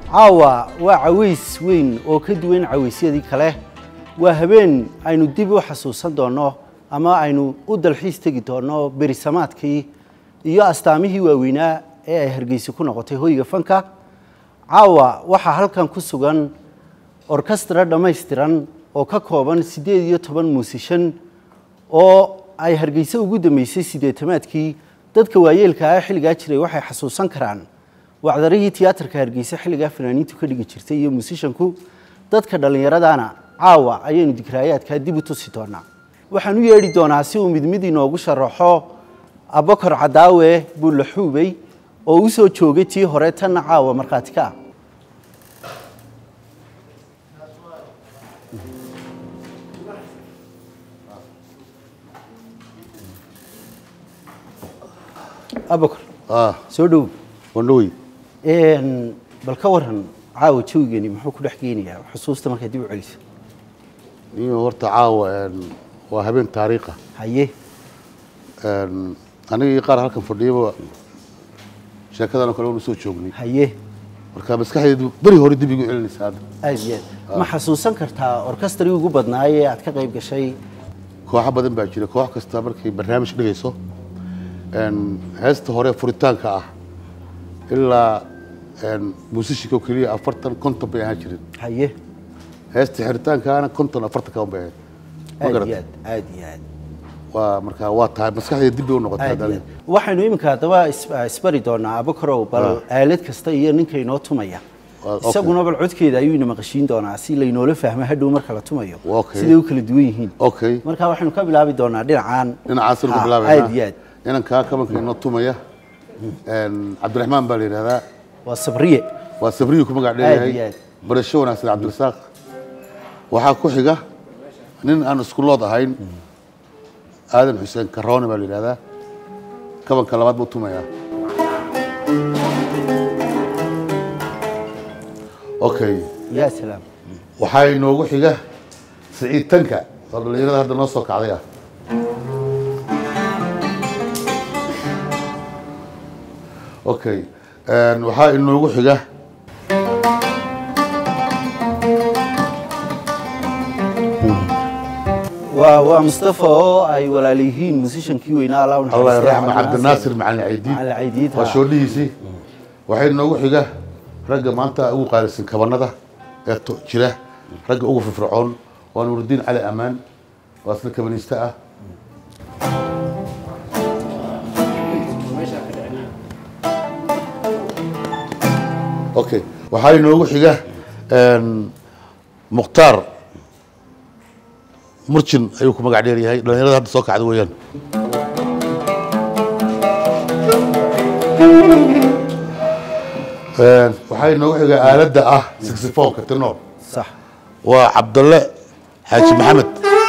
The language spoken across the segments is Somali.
caawa waa caways weyn oo ka duwan cawaysyadii kale waa habeen aynu dib u xasuusan doonno ama aynu u dalxiis tegi doonno berisamaadkii iyo astaamihii waaweynaa ee ay hargeysa ku noqotay hoyga fanka caawa waxaa halkan ku sugan orkestra dhammaystiran oo ka kooban siddeed iyo toban muusishan oo ay hargeysa ugu dambeysay siddeetamaadkii dadka waayeelka ah xilligaa jiray waxay xasuusan karaan wacdarihii tiyaatarka hargeysa xilligaa fanaaniintu ka dhigi jirtay iyo muusishanku dadka dhallinyaradana caawa ayaynu dikraayaadkaa dib u tusi doonaa waxaan u yeedhi doonaa si uu mid mid inoogu sharaxo abakar cadaawe buulaxuubey oo u soo joogay tii hore tanna caawa markhaati ka ah abakar ah soo dhow wandhawey bal ka waran caawa jawigani muxuu ku dhex geenayaa xusuusta markaad dib u celiso iyo horta caawa een, waa habeen taariikha haye Een, aniga iyo qaar halkan fadhiyaba sheekadan oo kale waanu soo joognay haye marka maskaxdeedu beri hore dib igu celinaysa hadda aad iyo aad ma xasuusan kartaa orkestrii ugu badnaayee aad ka qayb gashay kooxo badan baa jira koox kasta markay barnaamij dhigayso een, heesta hore furitaanka ah ilaa een, muusishika oo keliya afartan konton bay ahaan jirin haye heesta xiritaankaana konton afartan kaban bay ahayd ma aad iyo garata aad aad iyo aad waa marka waa tahay maskaxdeeda dib bay u noqotay aad iyo hadda aad waxaynu iminka haddaba is- isbari doonaa abakarow bal aalad kasta iyo ninka inoo tumaya Waa- okay. isaguna bal codkeeda ayuu ina maqashiin doonaa si laynoola fahmo hadhow marka la tumayo Okay. siday u kala duwan yihiin okay marka waxaynu ka bilaabi doonaa dhinacaan dhinacaasinu ka Ha, bilaabaynaa aad iyo aad inankaa kabanka inoo tumaya Een, cabdiraxmaan baa la yidhahdaa waa sabriye waa sabriyu ku magac Aad iyo dheeyahay aad. barasho wanaagsan cabdirasaaq waxaa ku xiga nin aan iskulood ahayn aadan xuseen karoone baa la yidhahdaa kabanka labaad buu tumayaa okay yaa salaam waxaa inoogu xiga siciid tanka oo dhallinyarada hadda noo soo kacday ah okay Een, waxaa inoogu xiga waa waa mustafa oo ay walaal yihiin musishankii weynaa allah u allah naxariistay, raxma cabdinaasir macalin caydiid Macalin Caydiid, waa ha. shoodhihiisii waxaa inoogu xiga ragga maanta ugu qaalisan kabanada ee to- jira ragga ugu firfircoon waa nuuridiin cali amaan waa isna kabaniiste ah okay waxaa inoogu xiga een, mukhtaar murjin ayuu ku magac dheer yahay dhallinyarada hadda soo kacda weeyaan Een, waxaa inoogu xiga aaladda ah saxifoonka tenor sax waa cabdalle xaaji maxamed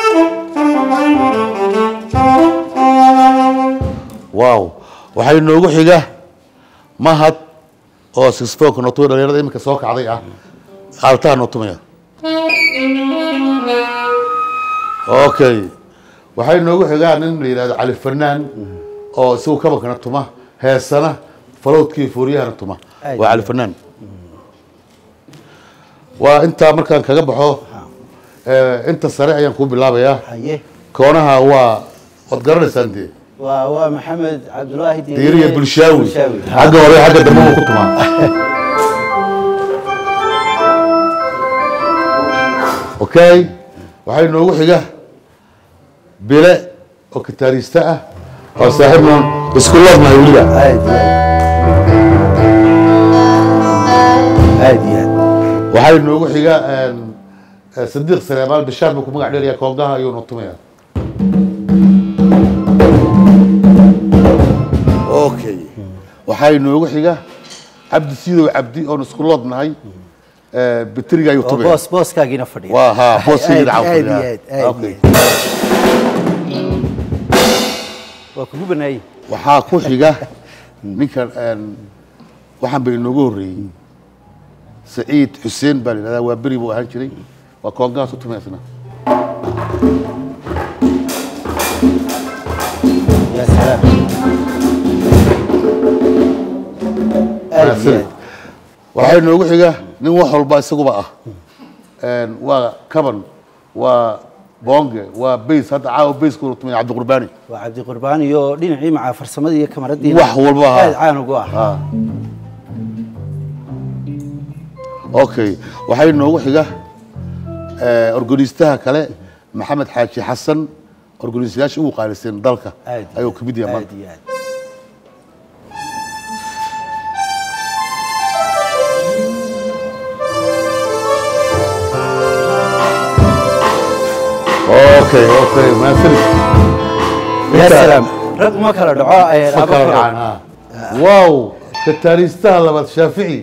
wow waxaa inoogu xiga mahad oo saxifoonka noo tumaya dhalinyarada iminka soo kacday ah aaltaha noo tumaya okay waxaa inoogu xigaa nin la yidhahdo cali fanaan oo isagu kabankana tuma heesana falowdkii fuuriyahana tuma Aad waa cali fanaan waa intaa markaan kaga baxo eh, inta sare ayaan kuu bilaabayaa haye koonaha waa waad garanaysaan dee waa waa maxamed cabdulaahi diiriya bulshaawi Bulshaawi. Ha. xagga hore xagga dambe uu ku tumaa okay waxaa inoogu xiga bile oo kitaariiste ah oo saaxiibna isku loodnahay weliba aad iyo aad aad iyo aad waxaa inoogu xiga een, eh, sadiiq sareemaal bishaar buu ku magac dheeraya koongaha ayuu noo tumaya okay waxaa inoogu xiga cabdi siidow cabdi oon isku loodnahay eh, bitriga ayuu oo tumaya boos booskaagiina fadhiya waa haa booskayga Aad- dhacaa aad iyo fadhiya. aad, aad iyo Okay. aad. waa kugu banaayey waxaa ku xiga ninkan een, waxaan ba inoogu horreeyey saciid xuseen baa la yidhahdaa waa beri buu ahaan jiray waa koongahaas u tumaya isna yaa salaam aad iyo aad waxaa inoogu xiga nin wax walba isaguba ah Een, waa kaban waa boonge waa bays hadda caawa bayska tumay cabdiqurbaani waa cabdi qurbaan iyo dhinacii macaa farsamadii iyo kamaradii Wax walba ha. aad caan ugu ah Ah. okay waxaa inoogu xiga eh, organistaha kale maxamed xaaji xasan organistayaasha ugu qaalisan dalka aad iyo ayuu aad, ka mid yahay aad maanta iyo aad okay okay maasanid ya salaam rag ma kala dhaco ee, ma aba kala kala- dhacaan ha wow kataariistaha labaad shaafici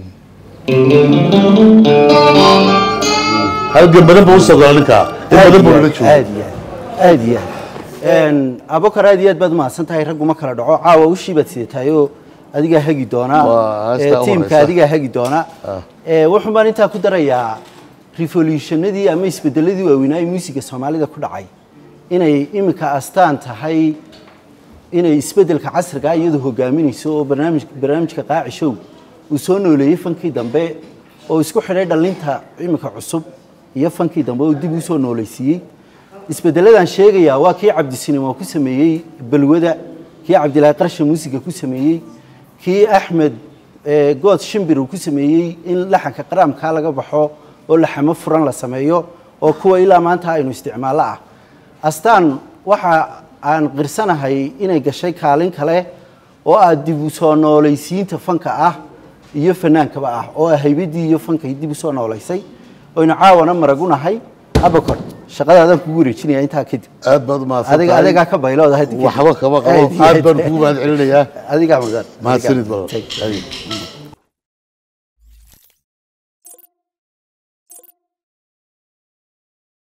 halgan badan buu usoo gala ninkaa in badan buu nala joogo aad iyo aad aad iyo aad abokar aad iyo aad baad umahadsan tahay raggu ma kala dhaco caawa ushii baad sidataayoo adigaa hagi doona Waa, ee, heestaa u tiimka horeysa. adigaa hagi doona Ee, wuxuun baan intaa ku darayaa revolutionadii ama isbedeladii waaweynaa ee muusiga soomaalida ku dhacay inay iminka astaan tahay inay isbedelka casriga ah iyadu hogaaminayso oo barnaamij barnaamijka qaaci show uu soo nooleeyey fankii dambe oo isku xidhay dhallinta iminka cusub iyo fankii dambe oo dib u soo nooleysiiyey isbedeladan sheegayaa waa kii cabdisinimo ku sameeyey balwada kii cabdilaahi qarshe muusiga ku sameeyey kii axmed eh, good shimbir uu ku sameeyey in laxanka qaraamkaa laga baxo oo laxamo furan la sameeyo oo kuwa ilaa maanta aynu isticmaallo ah astaan waxa aan qirsanahay inay gashay kaalin kale oo ah dib u soo noolaysiinta fanka ah iyo fanaankaba ah oo ah haybadii iyo fankay dib u soo noolaysay oynu caawana maragunahay abakor shaqadaadaan kugu wareejinaya intaa kadib aad baad umahadsan adiga tahay. adigaa ka baylooda hadda kadib. waxba kama Aad qabo iyo aad baan aad. kugu mahad celinayaa adigaa mudan mahadsanid Adigaa. badan Thank you. Adiga.